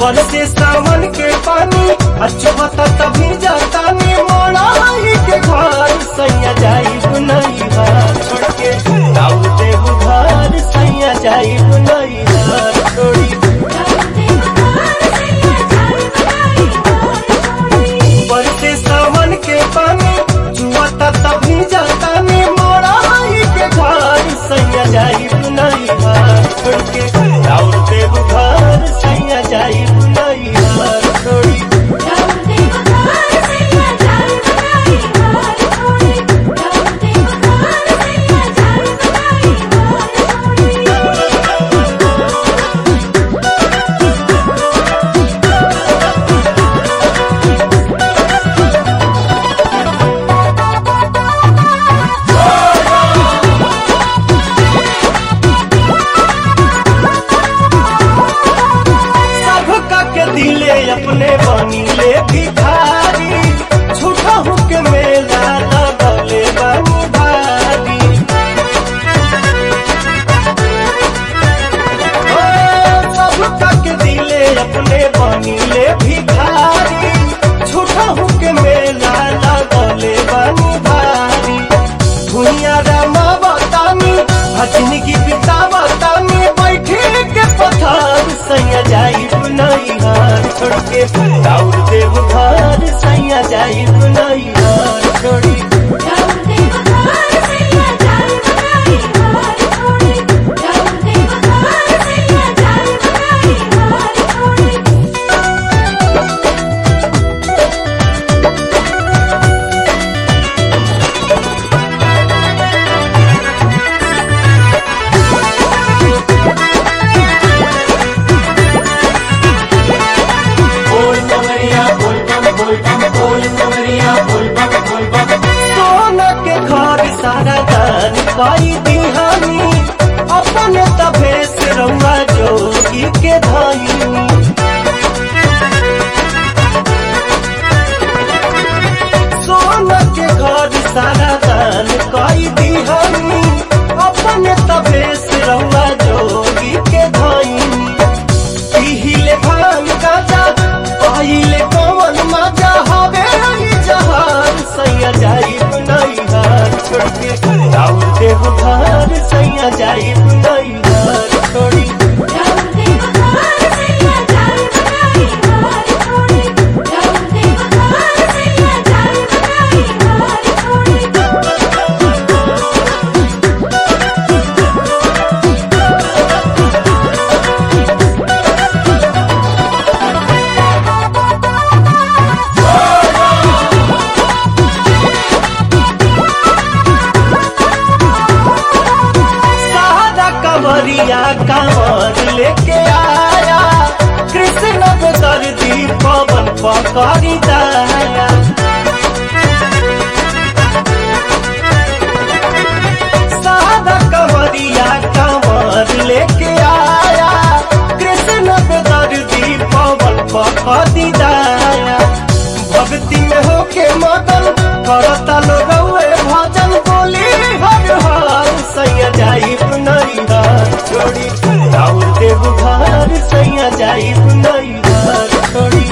बल से सावन के पानी अचुहता तभी जाता नी मोड़ाई के घर सैया जाई बुनई हार छोड़ के दाऊ देव घर सैया जाई बुनई हार छोड़ी बल से सावन के पानी चुहता तभी जाता नी मोड़ाई के घर सैया जाई बुनई हार छोड़ के दाऊ देव घर सैया जाई बुनई हार छोड़ी सबका के दिले अपने बनी ले भिखारी झूठा हुक मेला लगले बनी भारी ओ, सबका के दिले अपने बनी ले भिखारी झूठा हुक मेला लगले बनी भारी दुनिया रामा बतानी भजनी की पिता बतानी बैठे के पथार सैया जाई बुनई हार छोड़ के दाऊर देव घर सैया जाई बुनई हार छोड़ी सोना के घर सारा दान कई दिहानी अपने तभे से रउआ जोगी के धाई सोना के घर सारा दान कई दिहानी अपने तबे से रउआ जोगी के धाई पीहिले भांग गाजा पहिले कौन मजा हवे रही जहान सैया जाई बुनई हार छोड़ के राउर देव घर सैया जाई बुनई हार छोड़ी सादा कवरिया कंवर लेके आया कृष्ण को दर्दी पवन पकड़ी दाया सादा कवरिया कंवर लेके आया कृष्ण को दर्दी पवन पकड़ी दाया भक्ति में होके मगन करता लोग भजन बोली हर हार सैया जाई बुनई हार छोड़ी राउर देव घर सैया जाई बुनई हार छोड़ी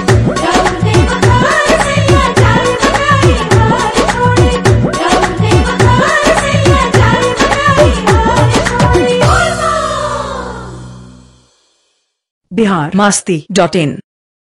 बिहार मस्ती डॉट इन